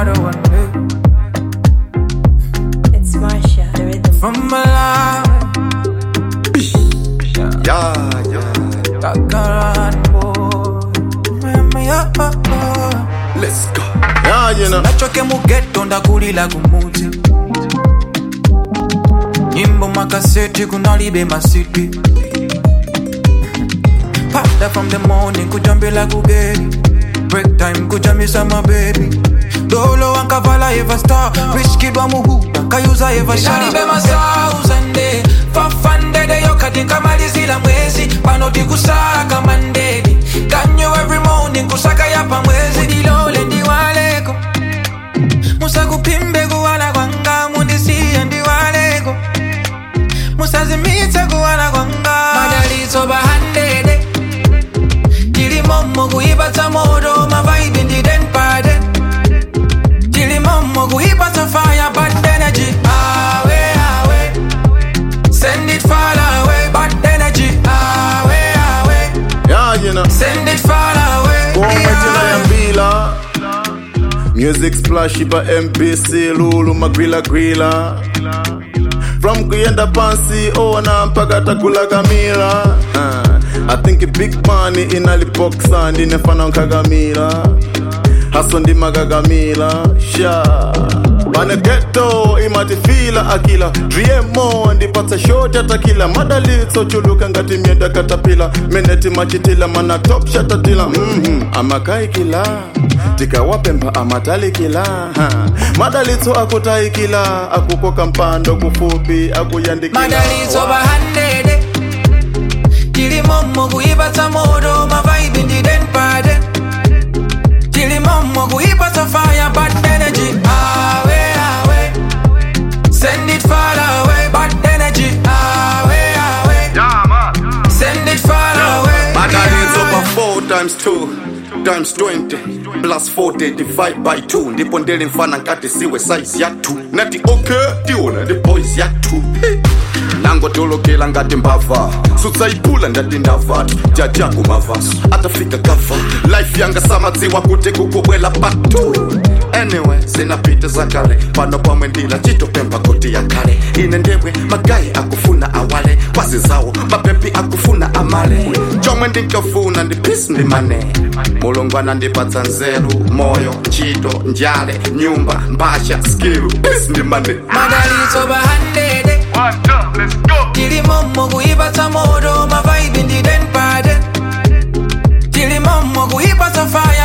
harder one day. It's Marsha, the rhythm. From my life, Yeah, yeah. Takaran boy. Miami, oh, oh, oh. Let's go. Yeah, you know. nachoke mugeto ndakulila kumuti nyimbo makaseti kunalibe masiti pada from the morning kujambila kugeri break time kujamisa mabebi dolo wankavala eva star wiskidwa muhuda kayuza eva shalibe masauzande fafandede yokati nkamalizila mwezi panoti kusaka mandedi kanyo every morning kusaka yapa mwezi udilole ndiwaleko musakupimbe kuwala kwanga mundisiye ndiwaleko musazimitse kuwala kwanga madalitso bahandede tilimomo kuipatsa moto mavaibi ndidenpade tilimomo kuipatsa fire bad energy awe awe send it far away bad energy awe awe Yeah, you know. send it far away Kuometina ya mbila Music splash ipa MPC Lulu magwila gwila From kuyenda pansi ona mpaka takula kamila uh, I think big money inalipoxa ndinefana nkagamila haso ndimakagamila sha pane geto imatifila akila driemo ndipatsa shoti atakila madalitso chuluka ngati myenda katapila meneti machitila mana top shatatila mm amakaikila tikawapemba amatalikila ha. madalitso akutaikila akukoka mpando kufupi akuyandikila madalitso bahandede tilimomo kuipatsa moto mavaibi ndidenpade tilimomo kuipatsa fire bad energy awe awe send it far away bad energy awe awe send it far away Madalitso over 4 times 2 times 20 plus 40 divide by 2 ndipo ndele mfana nkati siwe size ya 2 nati okay tiona ndi boys ya 2 nangotolokela ngati mbava sutsaipula ndati ndavatu jajaku mavaso atafika gava life yanga samadziwa kuti kukubwela patu anyway sinapita zakale pano pamwe ndila chitopemba koti yakale ine ndemwe magayi akufuna awale kwazi zawo mapepi akufuna amale chomwe ndinkafuna ndi peace ndi mane mulungu anandipatsa nzeru moyo ntchito njale nyumba mbasha skill peace ndi mane madalitso bahandede tilimomo kuipatsa moto mavaibi ndidenpade tilimomo kuipatsa fire